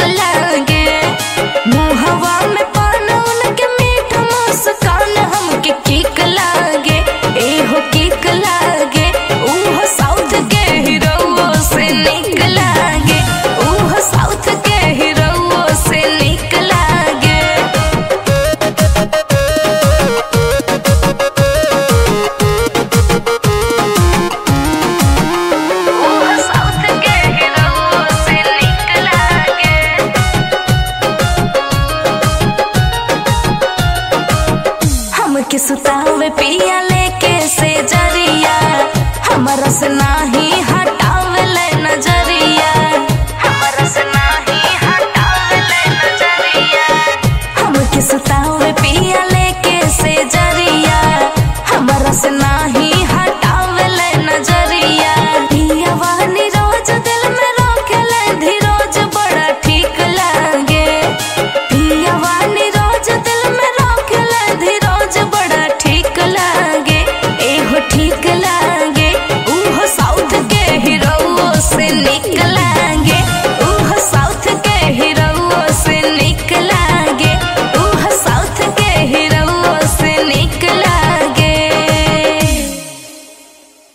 लागे मुहवा में पान उनके मीठ मुस्कान हमके किक लागे एहो किक लागे उहो साउथ के हीरो से निक लागे उहो साउथ के हीरो से निक लागे उहो साउथ के हीरो से निक लागे हमके सुतावे पिया लेके से जरिया हमरा से नाही हटावे ले नजरिया हमरा से नाही हटावे ले नजरिया हमके सुतावे पिया लेके से जरिया हमरा से नाही हटावे ले नजरिया पिया वानी रोज दिल में रोकेले धीरोज बड़ा ठीक लागे पिया वानी रोज दिल में रोकेले धीरोज बड़ा ठीक लागे एहो ठीक लागे उहो साउथ के हीरो से निक